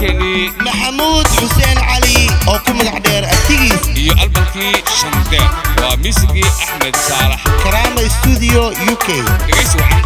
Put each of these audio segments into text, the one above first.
fannaankeenii maxamuud xuseen cali oo ku magac dheer artigiis iyo albankii shandeer waa miisigii axmed saalax karaama studio u k dhegaysi wacan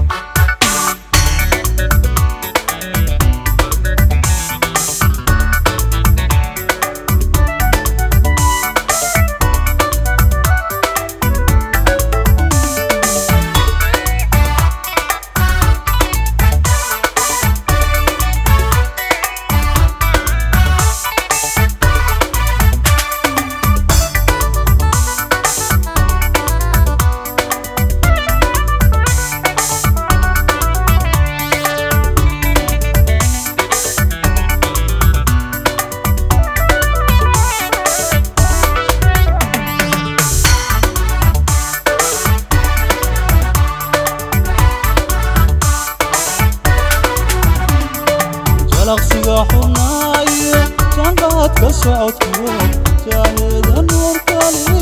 jalaqsiga xunaayo janqaadka socodku jaaheda nuur kale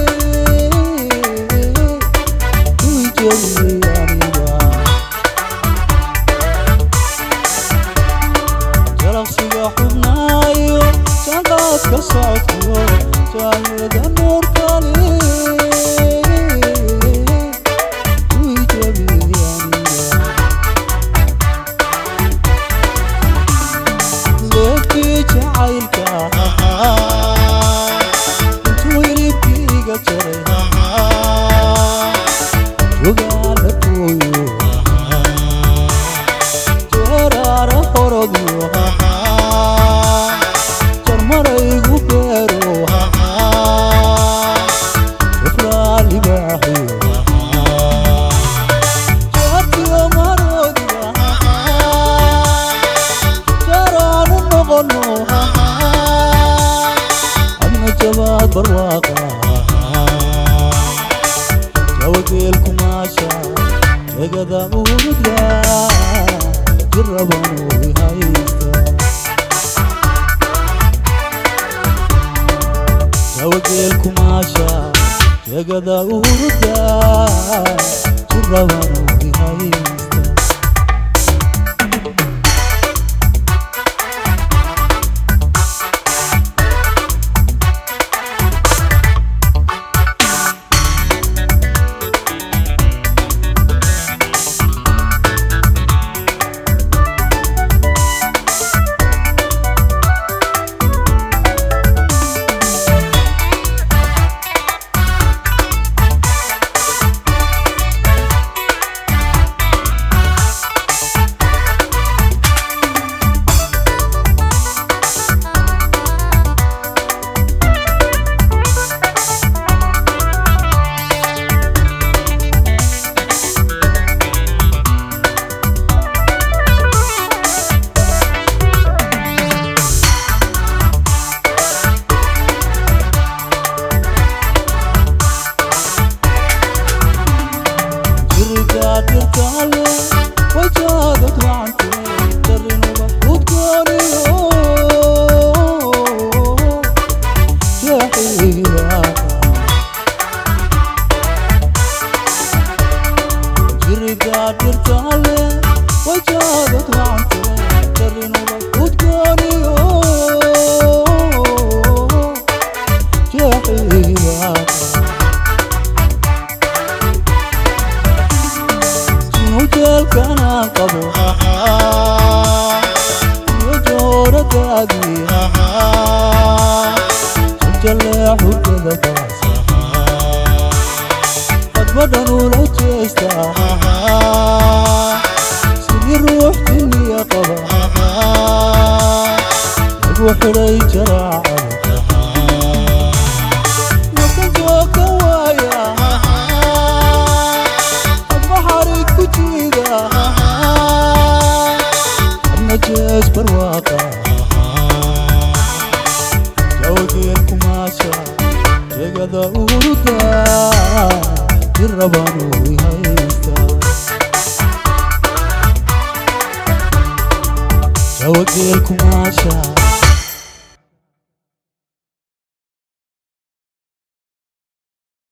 kuwii jebiyey aniga jalaqsiga xunaayo janqaadka socodku jaaheda nuur kale kuwii jebiyey aniga leebkii jacaylka intuu hilibkiiga jaray jogaala gooyo jeeraara horodyo jarmaraygu beero jafraa libaaxiyo jaartiyo maroodiga jaraanu noqono adna jabaad barwaaqa jawageel kumaasha egada urudga jirabanu haysta jawageel kumaasha jegada urudga jirabanu haysta jirigaadirkaale wajaadad wacante darinuba udgooniyo jeexiyaa jirigaadirkaale wajaadad wacante darinuba udgooniyo jeexiyaa nujeelkana qabo iyo jooradaadii jajalee xugada kaasa hadbadhan ula jeesta sidii ruux diniya qaba lagu xidhay jaraacada maka jooga waaya admaxarig ku jiida adna jees barwaaqa jawgeel kumaasha jegada uruda jirabanu haysta jawgeel kumaasha